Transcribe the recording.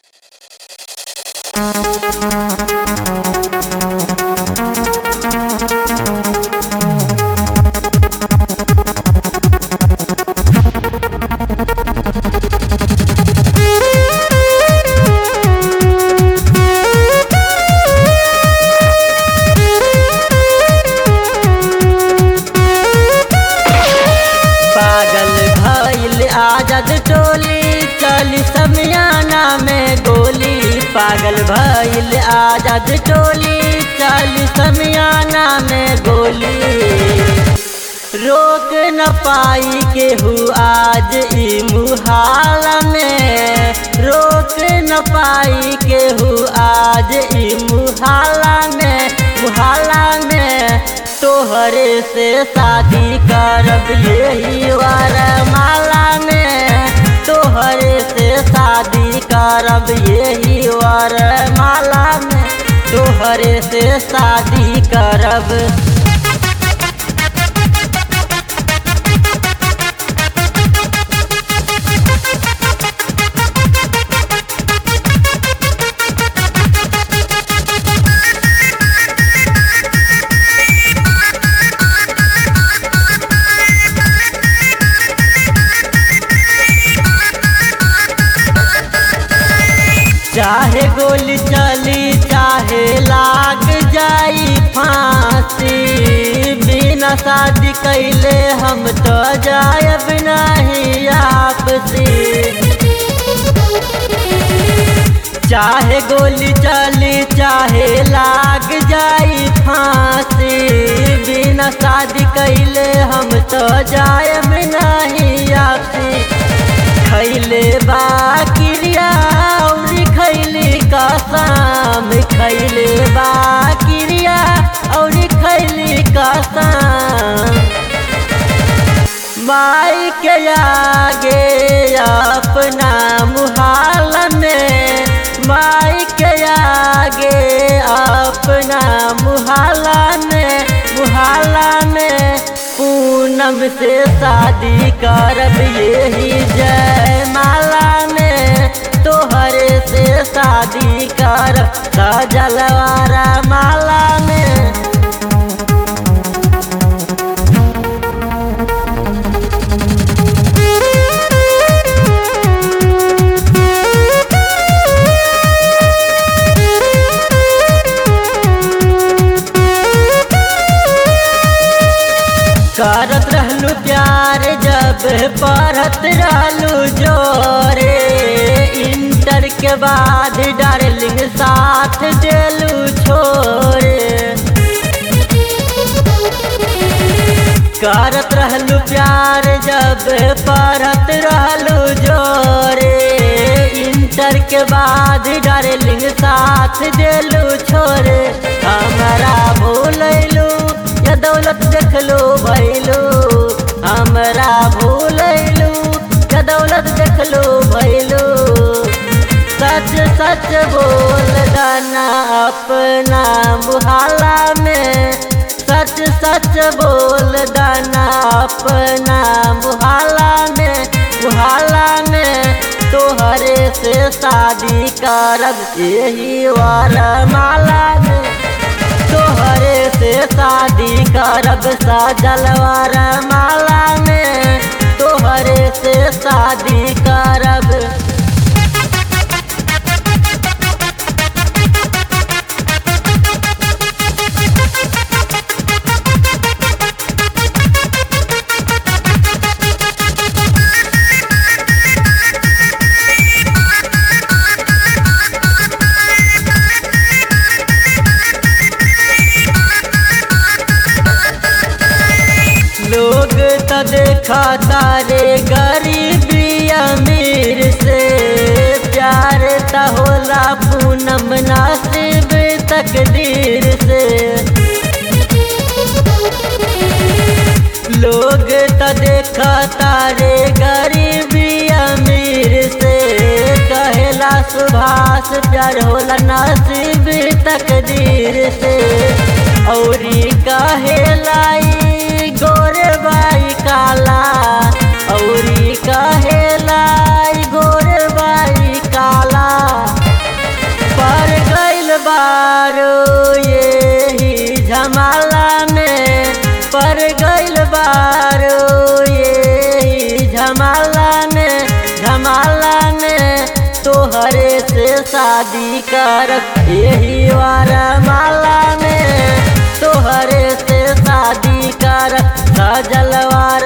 पागल भइल आजाद टोली चली समियाना में गोली पागल भइल आजाद टोली चली समियाना में गोली रोक न पाई केहू आज ई मुहाल में रोक न पाई केहू आज ई मुहाला में मुहाला में तोहरे से शादी करब यही वरमाला में तोहरे से शादी करब यही वरमाला में तोहरे से शादी करब चाहे गोली चली चाहे लाग जाई फांसी बिना शादी कैले हम तो जायब नहीं आपसी चाहे गोली चली चाहे लाग जाई फांसी बिना शादी कैले हम तो जायब नहीं आपसी खैले बा क्रिया और खैली कसम खैले बा क्रिया और खैली कसम माई के आगे अपना मुहाल में माई के आगे अपना मुहाला में मुहाला में पूनम से शादी करब यही जय माला में तोहरे से शादी करब सजलवारा माला में करत रहलू प्यार जब पढ़त रहलू जोरे इंटर के बाद डार्लिंग साथ देलू छोरे करत रहलू प्यार जब पढ़त रहलू जोरे इंटर के बाद डार्लिंग साथ देलू छोरे हमारा भूलैलू या दौलत देखलो भैलू हमरा भूलैलू या दौलत देखलो भैलू सच सच बोल दाना अपना मुहाला में सच सच बोल दाना अपना मुहाला में मुहाला में तोहरे से शादी करब यही वाला माला में तोहरे से शादी करब सजलवार माला में तोहरे से शादी करब लोग तो देखा तारे गरीबी अमीर से प्यार त होला पूनम नासिब तकदीर से लोग तो देखा तारे गरीबी अमीर से कहेला सुभाष प्यार होला नसीब तकदीर से औरी कहेलाई गोरे बाई काला औरी कहेलाई गोरे बाई काला आइल बारो ये झमाला में झमाला में तोहरे से शादी कर यही वारा माला में तोहरे से शादी कर सजलवार